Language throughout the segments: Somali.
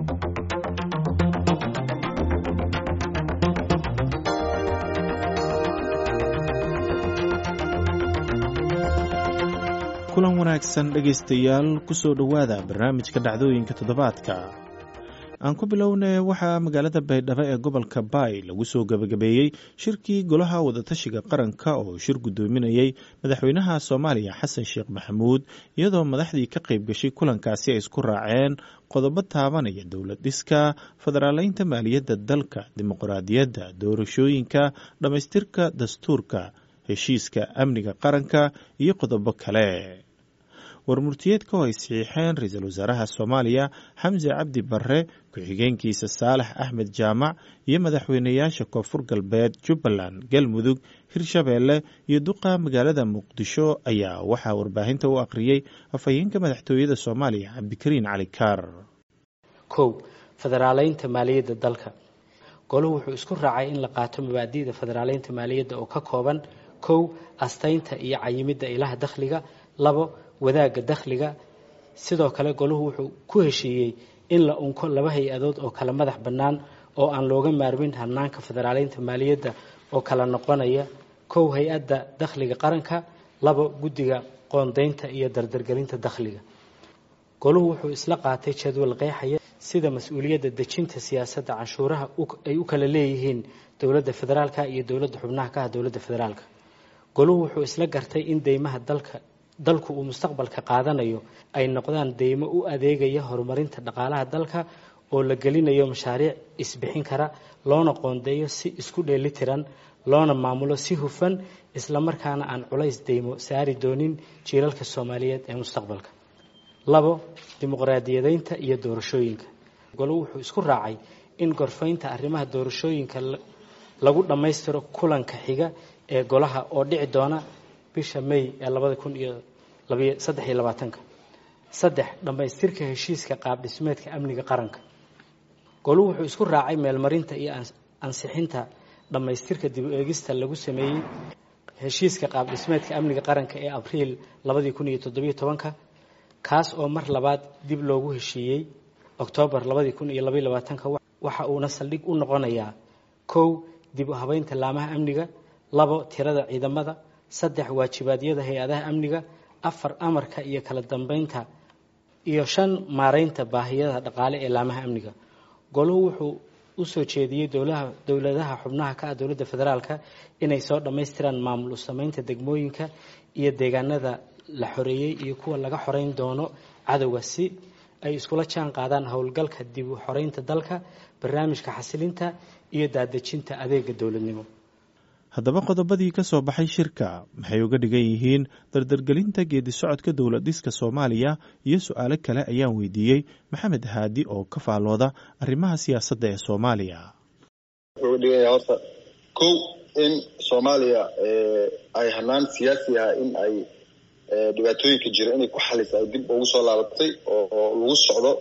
kulan wanaagsan dhegaystayaal kusoo dhowaada barnaamijka dhacdooyinka toddobaadka aan ku bilownay waxaa magaalada baydhabo ee gobolka baay lagu soo gebagabeeyey shirkii golaha wadatashiga qaranka oo shir guddoominayey madaxweynaha soomaaliya xasan sheekh maxamuud iyadoo madaxdii ka qayb gashay kulankaasi ay isku raaceen qodobo taabanaya dowlad dhiska federaaleynta maaliyadda dalka dimuqraadiyadda doorashooyinka dhammaystirka dastuurka heshiiska amniga qaranka iyo qodobo kale warmurtiyeedka oo ay saxiixeen ra-iisul wasaaraha soomaaliya xamse cabdi barre ku-xigeenkiisa saalax axmed jaamac iyo madaxweynayaasha koonfur galbeed jubbaland galmudug hirshabeelle iyo duqa magaalada muqdisho ayaa waxaa warbaahinta u akhriyey afhayeenka madaxtooyada soomaaliya cabdikariin cali kaar kow federaaleynta maaliyadda dalka goluhu wuxuu isku raacay in la qaato mabaadi'da federaaleynta maaliyadda oo ka kooban kow astaynta iyo cayimidda ilaha dakhliga labo wadaagga dakhliga sidoo kale goluhu wuxuu ku heshiiyey in la unko laba hay-adood oo kala madax bannaan oo aan looga maarmin hanaanka federaaleynta maaliyadda oo kala noqonaya kow hay-adda dakhliga qaranka labo guddiga qoondaynta iyo dardargelinta dakhliga goluhu wuxuu isla qaatay jadwal qeexaya sida mas-uuliyadda dejinta siyaasadda canshuuraha ay u kala leeyihiin dowladda federaalka iyo dowladda xubnaha ka ah dowladda federaalka goluhu wuxuu isla gartay in deymaha dalka dalku uu mustaqbalka qaadanayo ay noqdaan deymo u adeegaya horumarinta dhaqaalaha dalka oo la gelinayo mashaariic isbixin kara loona qoondeeyo si isku dheelitiran loona maamulo si hufan islamarkaana aan culays deymo saari doonin jiilalka soomaaliyeed ee mustaqbalka labo dimuqraadiyadeynta iyo doorashooyinka golo wuxuu isku raacay in gorfaynta arrimaha doorashooyinka lagu dhammaystiro kulanka xiga ee golaha oo dhici doona bisha may ee labada kun iyo saddex iyo labaatanka saddex dhammaystirka heshiiska qaab dhismeedka amniga qaranka goluhu wuxuu isku raacay meelmarinta iyo ansixinta dhammaystirka dib u eegista lagu sameeyey heshiiska qaab dhismeedka amniga qaranka ee abriil labadii kun iyo toddobiyo tobanka kaas oo mar labaad dib loogu heshiiyey oktoobar labadii kun iyo labaiyo labaatanka waxa uuna saldhig u noqonayaa kow dib u habeynta laamaha amniga labo tirada ciidamada saddex waajibaadyada hay-adaha amniga afar amarka iyo kala dambeynta iyo shan maareynta baahiyada dhaqaale ee laamaha amniga goluhu wuxuu u soo jeediyey dowladaha xubnaha ka ah dowladda federaalka inay soo dhammaystiraan maamul u sameynta degmooyinka iyo deegaanada la xoreeyey iyo kuwa laga xoreyn doono cadowga si ay iskula jaan qaadaan howlgalka dib u xoreynta dalka barnaamijka xasilinta iyo daadejinta adeega dowladnimo haddaba qodobadii ka soo baxay shirka maxay uga dhigan yihiin dardargelinta geedi socodka dowlad dhiska soomaaliya iyo su-aalo kale ayaan weydiiyey maxamed haadi oo ka faallooda arrimaha siyaasadda ee soomaaliya wuxuu uga dhigan yahay horta kow in soomaaliya ay hanaan siyaasi ah in ay dhibaatooyinka jira inay ku xalisa ay dib ugu soo laabatay oo lagu socdo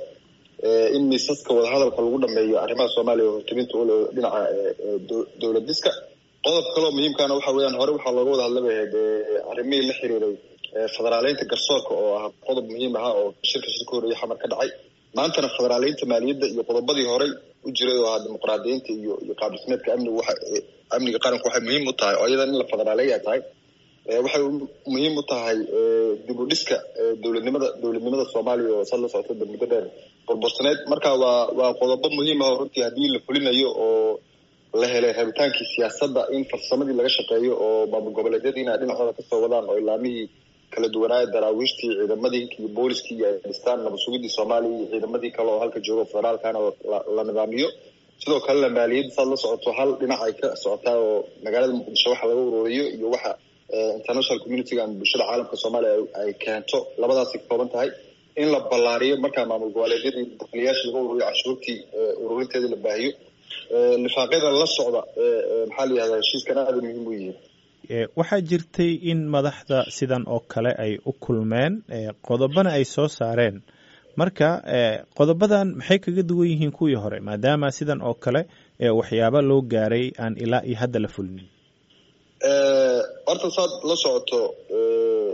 in miisaska wadahadalka lagu dhameeyo arrimaha soomaaliya oo hortebinta ule dhinaca dowlad dhiska qodob kaloo muhiimkaana waxa weeyaan hore waxaa looga wada hadla bay ahayd arrimihii la xiriiray federaaleynta garsoorka oo ah qodob muhiim ahaa oo shirka shirka horeeye xamar ka dhacay maantana federaaleynta maaliyadda iyo qodobadii horey u jiray oo ahaa dimuqraadiyiinta iyo iyo qaab dhismeedka amniga waxa amniga qaranku waxay muhiim u tahay oo iyadan in la federaaleeya tahay waxay muhiim u tahay dib u dhiska dowladnimada dowladnimada soomaaliya oo sad la socota muddo dheer burbursaneed marka waa waa qodobo muhiim ah oo runtii haddii la fulinayo oo la helay rabitaankii siyaasadda in farsamadii laga shaqeeyo oo maamul goboleedyadiina dhinacooda kasoo wadaan oo ilaamihii kala duwanaaye daraawiishtii ciidamadii iyo booliskii iyo ay dhistaan nabad sugidii soomaaliya iyo ciidamadii kale oo halka joogo federaalkana la nidaamiyo sidoo kalena maaliyadda saad la socoto hal dhinac ay ka socotaa oo magaalada muqdisho waxa laga ururiyo iyo waxa international communitiga ama bulshada caalamka soomaaliya ay keento labadaasay ka kooban tahay in la ballaariyo markaa maamul goboleedyadii dakhliyaashii laga ururiyo cashuurtii ururinteedii la baahiyo lifaaqyada la socda maxaa la yihahdaa heshiiskan aada muhiim u yihiin waxaa jirtay in madaxda sidan oo kale ay u kulmeen qodobana ay soo saareen marka qodobadan maxay kaga duwan yihiin kuwii hore maadaama sidan oo kale waxyaaba loo gaaray aan ilaa iyo hadda la fulinin horta saad la socoto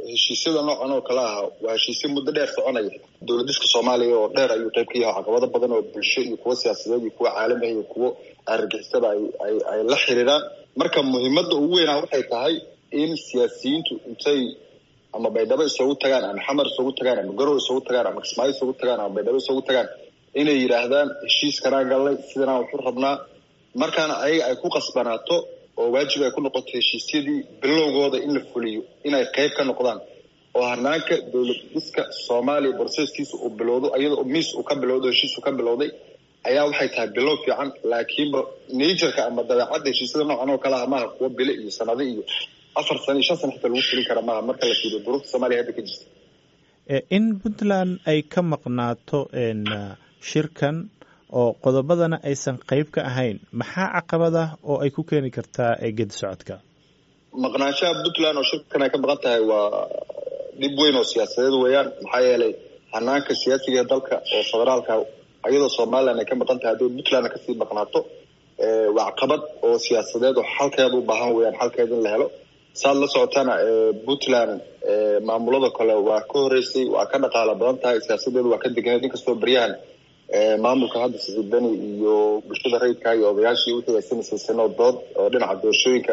heshiisyada noocan oo kale ah waa heshiisyo muddo dheer soconaya dowladiska soomaaliya oo dheer ayuu qayb ka yahay caqabado badan oo bulsho iyo kuwo siyaasadeed iyo kuwo caalamiah iyo kuwo argagixisada ay ay ay la xiriiraan marka muhiimadda ugu weynaa waxay tahay in siyaasiyiintu intay ama baydhabo isugu tagaan ama xamar isugu tagaan ama garow isugu tagaan ama kismaayo isugu tagaan ama baydhabo isugu tagaan inay yidhaahdaan heshiiskanaan gallay sidanaan waxu rabnaa markaana ayaga ay ku qasbanaato oo waajib ay ku noqoto heshiisyadii bilowgooda in la fuliyo inay qayb ka noqdaan oo hanaanka dowlad dhiska soomaaliya broseskiisa uu bilowdo iyadoo miis uu ka bilowdo heshiis uu ka bilowday ayaa waxay tahay bilow fiican laakiinba naturka ama dabeecadda heshiisyada noocan oo kale ah maaha kuwo bile iyo sanado iyo afar sano iyo shan sano xitaa lagu fulin kara maaha marka la fiiriyo duruufta soomaaliya hadda ka jirta in puntland ay ka maqnaato shirkan oo qodobadana aysan qayb ka ahayn maxaa caqabad ah oo ay ku keeni kartaa gedi socodka maqnaanshaha puntland oo shirkan ay ka maqan tahay waa dhib weyn oo siyaasadeed weeyaan maxaa yeelay hanaanka siyaasiga ee dalka oo federaalka iyadoo somalilan ay ka maqan tahay haddii puntlandna kasii maqnaato waa caqabad oo siyaasadeed oo xalkeeda u baahan weeyaan xalkeeda in la helo saad la socotana puntland maamulada kale waa ka horeysay waa ka dhaqaala badan tahay siyaasadeedu waa ka deganeed inkastoo beryahan maamulka hadda siciidani iyo bulshada rayidka iyo odayaashii wixii ay samaysaysanoo dood oo dhinaca doorashooyinka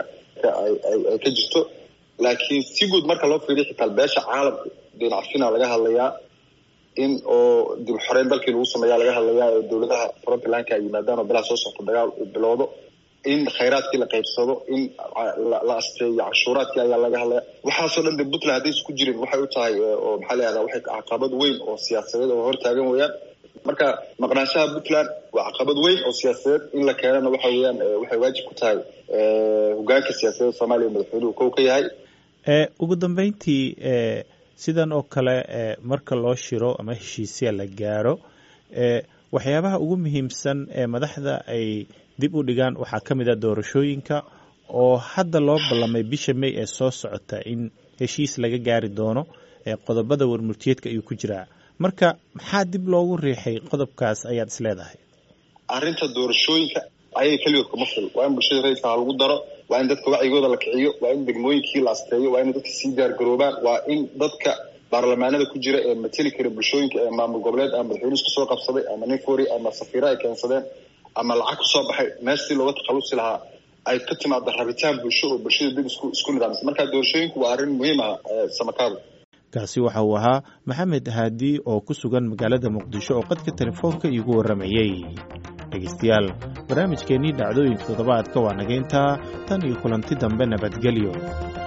ay ka jirto laakiin si guud marka loo fiiriyo xitaa beesha caalamka dhinacfina laga hadlayaa in oo dib xoreyn dalkii lagu sameeya laga hadlayaa oo dowladaha frontlandka ay yimaadaan oo bilaha soo socto dagaal uu bilowdo in khayraadkii la qaybsado in la asteeyo canshuuraadkii ayaa laga hadlaya waxaasoo dhan de puntland hadday isku jirin waxay u tahay oo maxaa la yahdaa waxay caqabad weyn oo siyaasadeed oo hortaagan weeyaan marka maqnaanshaha puntland waa caqabad weyn oo siyaasadeed in la keenana waxa weeyaan waxay waajib ku tahay hogaanka siyaasadeed soomaaliya madaxweynuhu kow ka yahay ugu dambeyntii sidan oo kale marka loo shiro ama heshiisya la gaaro waxyaabaha ugu muhiimsan ee madaxda ay dib u dhigaan waxaa ka mid a doorashooyinka oo hadda loo ballamay bisha may ee soo socota in heshiis laga gaari doono qodobada warmurtiyeedka ayuu ku jiraa marka maxaa dib loogu riixay qodobkaas ayaad is leedahay arrinta doorashooyinka ayaga keligood kuma fil waa in bulshada rayidka ha lagu daro waa in dadka wacyigooda la kiciyo waa in degmooyinkii la asteeyo waa in dadka sii diyaargaroobaan waa in dadka baarlamaanada ku jira ee mateli kara bulshooyinka ee maamul goboleed ama madaxweyne isku soo qabsaday ama nin fori ama safiiro ay keensadeen ama lacag ku soo baxay meeshii looga takhalusi lahaa ay ka timaado rabitaan bulsho oo bulshada dib isku isku nidaamisa marka doorashooyinku waa arrin muhiim ah samakaabo kaasi waxa uu ahaa maxamed haadi oo ku sugan magaalada muqdisho oo qadka telefoonka iigu warramayey dhegeystayaal barnaamijkeennii dhacdooyinka toddobaadka waa naga intaa tan iyo kulanti dambe nabadgelyo